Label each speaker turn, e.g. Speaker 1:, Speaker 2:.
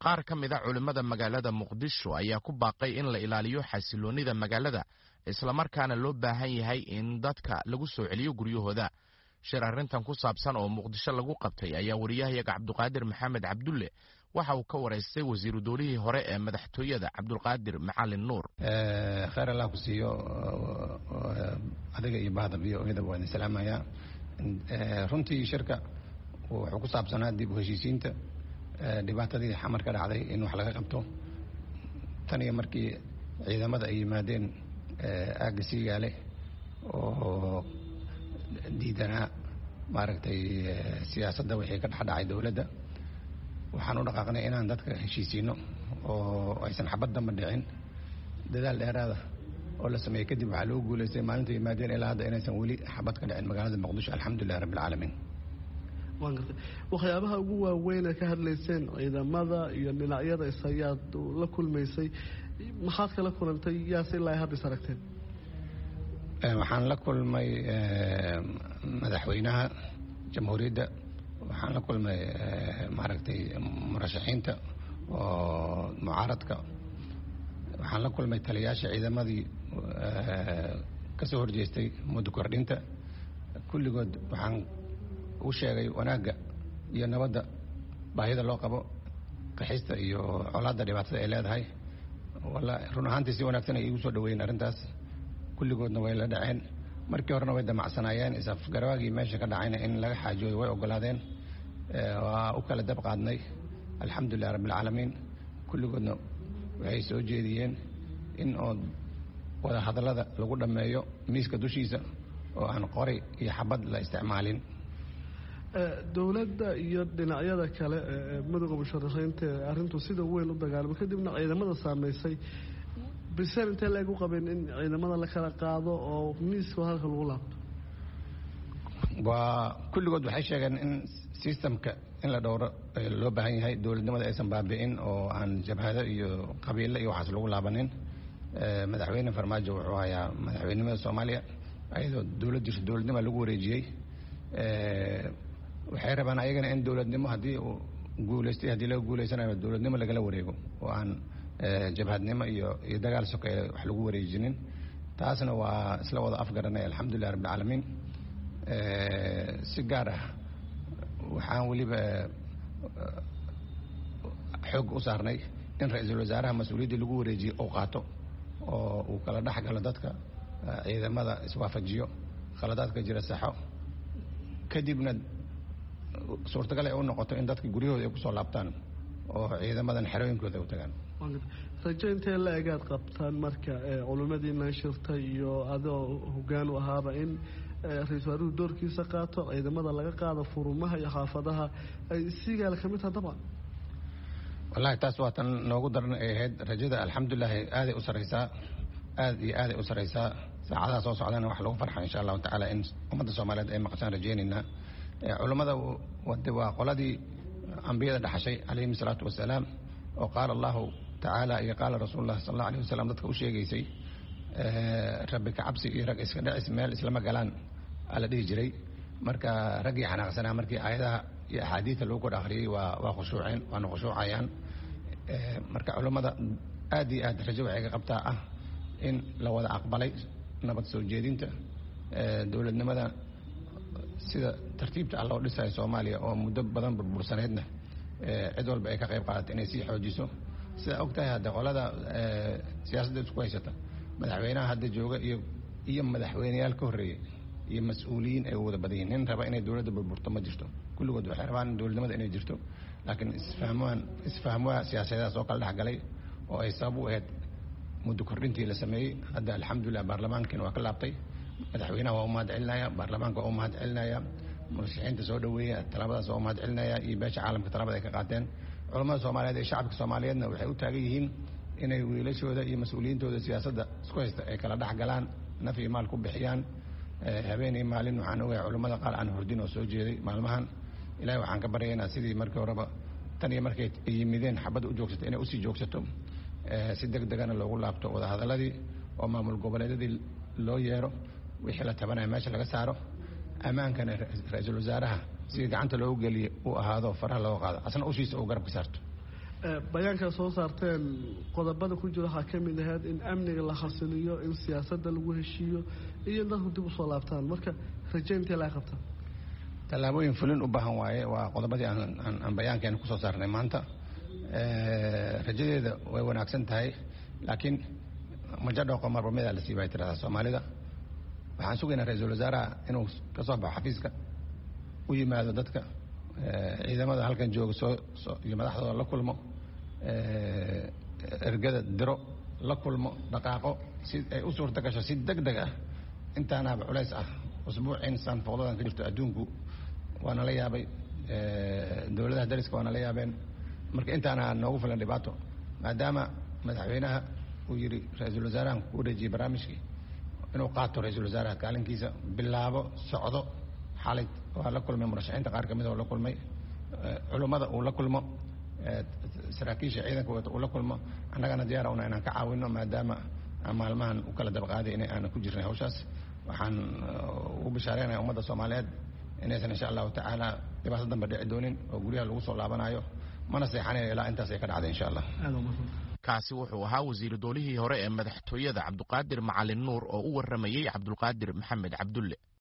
Speaker 1: qaar ka mid a culimmada magaalada muqdisho ayaa ku baaqay in la ilaaliyo xasiloonnida magaalada islamarkaana loo baahan yahay in dadka lagu soo celiyo guryahooda shir arrintan ku saabsan oo muqdisho lagu qabtay ayaa wariyahayaga cabduqaadir maxamed cabdulle waxa uu ka waraystay wasiiru dowlihii hore ee madaxtooyada cabdulqaadir macalin nuur
Speaker 2: kheyr allah ku siiyo adiga iyo bahda v o eda waa idin salaamayaa runtii shirka wuxuu ku saabsanaa dib u heshiisiinta dhibaatadii xamar ka dhacday in wax laga qabto tan iyo markii ciidamada ay yimaadeen aagga siigaale oo diidanaa maaragtay siyaasadda wixii ka dhexdhacay dowladda waxaan u dhaqaaqnay inaan dadka heshiisiino oo aysan xabad damba dhicin dadaal dheeraada oo la sameeyey kadib waxaa loo guulaystay maalinta yimaadeen ilaa hadda inaysan weli xabad ka dhicin magaalada muqdisho alxamdulilah rabbi alcaalamiin
Speaker 3: waan gartay waxyaabaha ugu waaweyn ee ka hadlayseen ciidamada iyo dhinacyada is ayaad la kulmaysay maxaad kala kulantay yaase ilaa hadda is aragteen
Speaker 2: waxaan la kulmay madaxweynaha jamhuuriyadda waxaan la kulmay maaragtay murashaxiinta oo mucaaradka waxaan la kulmay taliyaasha ciidamadii ka soo horjeestay muddo kordhinta kulligood waxaan u sheegay wanaagga iyo nabadda baahida loo qabo qaxista iyo colaadda dhibaatada ay leedahay walla run ahaantii si wanaagsan ay iigu soo dhaweeyeen arrintaas kulligoodna way la dhaceen markii horena way damacsanaayeen isafgarawaagii meesha ka dhacayna in laga xaajooyo way ogolaadeen waa u kala dab qaadnay alxamdulilah rabbialcaalamiin kulligoodna waxay soo jeediyeen in oo wada hadallada lagu dhammeeyo miiska dushiisa oo aan qori iyo xabad la isticmaalin
Speaker 3: dowladda iyo dhinacyada kale ee madowga musharaxiinta ee arrintu sida weyn u dagaalamo kadibna ciidamada saameysay biseen intee la eg u qabeen in ciidamada la kala qaado oo miiska halka lagu laabto
Speaker 2: waa kulligood waxay sheegeen in systemka in la dhowro loo baahan yahay dowladnimada aysan baabi'in oo aan jabhado iyo qabiilo iyo waxaas lagu laabanin madaxweyne farmaajo wuxuu hayaa madaxweynimada soomaaliya ayadoo dowlad jirto dowladnima lagu wareejiyey waxay rabaan ayagana in dowladnimo haddii uu guulaystay haddii laga guulaysanayo dowladnimo lagala wareego oo aan jabhadnimo iyo iyo dagaal sokeeye wax lagu wareejinin taasna waa isla wada afgaranay alxamdulilah rabbilcaalamiin si gaar ah waxaan weliba xoog u saarnay in ra-iisul wasaaraha mas-uuliyaddii lagu wareejiyey uu qaato oo uu kala dhex galo dadka ciidamada iswaafajiyo khaladaadka jira saxo kadibna suurtagal ay u noqoto in dadka guryahooda ay kusoo laabtaan oo ciidamadan xerooyinkooda ay u tagaan
Speaker 3: rajo intee la egaad qabtaan marka culimmadiina shirta iyo adoo hoggaan u ahaaba in ra-isul wasaaruhu doorkiisa qaato ciidamada laga qaado furumaha iyo xaafadaha ay siigaala ka mid taha dabcan
Speaker 2: wallahi taas waa tan noogu daran ay ahayd rajada alxamdulilahi aaday u saraysaa aad iyo aaday u saraysaa saacadaha soo socdana wax lagu farxa insha allahu tacaala in ummadda soomaaliyeed ay maqashaan rajeynaynaa culummada waa qoladii ambiyada dhaxashay calayhim salaatu wasalaam oo qaala allahu tacaala iyo qaala rasuululah sal alla alayh wasalam dadka u sheegaysay rabbi ka cabsi iyo rag iska dhacis meel islama galaan ala dhihi jiray marka raggii xanaaqsanaa markii aayadaha iyo axaadiida lagu kor akhriyey waa waa khushuuceen waana khushuucayaan marka culummada aad iyo aad rajo waxay ka qabtaa ah in la wada aqbalay nabad soo jeedinta dowladnimada sida tartiibta ah loo dhisayo soomaaliya oo muddo badan burbursaneydna cid walba ay ka qayb qaadato inay sii xoojiso sidaa og tahay hadde qolada siyaasadda isku haysata madaxweynaha hadda jooga iyo iyo madaxweyneyaal ka horreeyey iyo mas-uuliyiin ay wada badan yihin nin raba inay dowladda burburto ma jirto kulligood waxay rabaan dowladnimada inay jirto laakiin isfahmaan isfahmwaha siyaasadedaas oo kala dhexgalay oo ay sabab u ahayd muddo kordhintii la sameeyey hadda alxamdulilah baarlamaankiina waa ka laabtay madaxweynaha waa u mahad celinaya baarlamaanka waa u mahad celinaya murashaxiinta soo dhaweeya talabadaas waa u mahad celinaya iyo beesha caalamka talabada ay ka qaateen culamada soomaaliyeed ee shacabka soomaaliyeedna waxay u taagan yihiin inay wiilashooda iyo mas-uuliyiintooda siyaasadda isku haysta ay kala dhex galaan naf iyo maal ku bixiyaan habeen iyo maalin waxaan ogahay culummada qaar aan hordin oo soo jeeday maalmahan ilahay waxaan ka baryaynaa sidii markii horeba tan iyo markay yimideen xabadda u joogsato inay usii joogsato si deg degana loogu laabto wadahadaladii oo maamul goboleedyadii loo yeero wixii la tabanaya meesha laga saaro ammaankana ra-iisul wasaaraha sidii gacanta loogu geliye uu ahaado faraha looga qaado asna ushiisa uu garabka saarto
Speaker 3: bayaankaa soo saarteen qodobada ku jira waxaa ka mid ahayd in amniga la khasiliyo in siyaasadda lagu heshiiyo iyo in dadku dib usoo laabtaan marka raje intee laga qabtaa
Speaker 2: tallaabooyin fulin u baahan waaye waa qodobadii aan bayaankeena kusoo saarnay maanta rajadeeda way wanaagsan tahay laakiin majadhooqo marbamedaa la siibay tirahdaa soomaalida waxaan sugaynaa ra-iisul wasaaraha inuu ka soo baxo xafiiska u yimaado dadka ciidamada halkan jooga soo iyo madaxdooda la kulmo ergada diro la kulmo dhaqaaqo si ay u suurta gasho si deg deg ah intaanaaba culays ah usbuuciin saanfooqdadan ka jirto adduunku waana la yaabay dowladaha dariska waana la yaabeen marka intaana noogu filan dhibaato maadaama madaxweynaha uu yidhi ra-iisul wasaarahan ku wareejiyey barnaamijkii inuu qaato ra-iisul wasaaraha kaalinkiisa bilaabo socdo xalay waa la kulmay murashaxiinta qaar kamid oo la kulmay culummada uu la kulmo saraakiisha ciidanka uu la kulmo annagana diyaara una inaan ka caawino maadaama maalmahan u kala dabaqaaday in aanan ku jirnay hawshaas waxaan ugu bishaareynaya ummadda soomaaliyeed inaysan insha allahu tacaala dhibaato dambe dhici doonin oo guryaha lagu soo laabanayo mana seexanayo ilaa intaas ay ka dhacday insha allah
Speaker 1: kaasi wuxuu ahaa wasiiru doolihii hore ee madaxtooyada cabduqaadir macalin nuur oo u waramayey cabdulqaadir maxamed cabdulle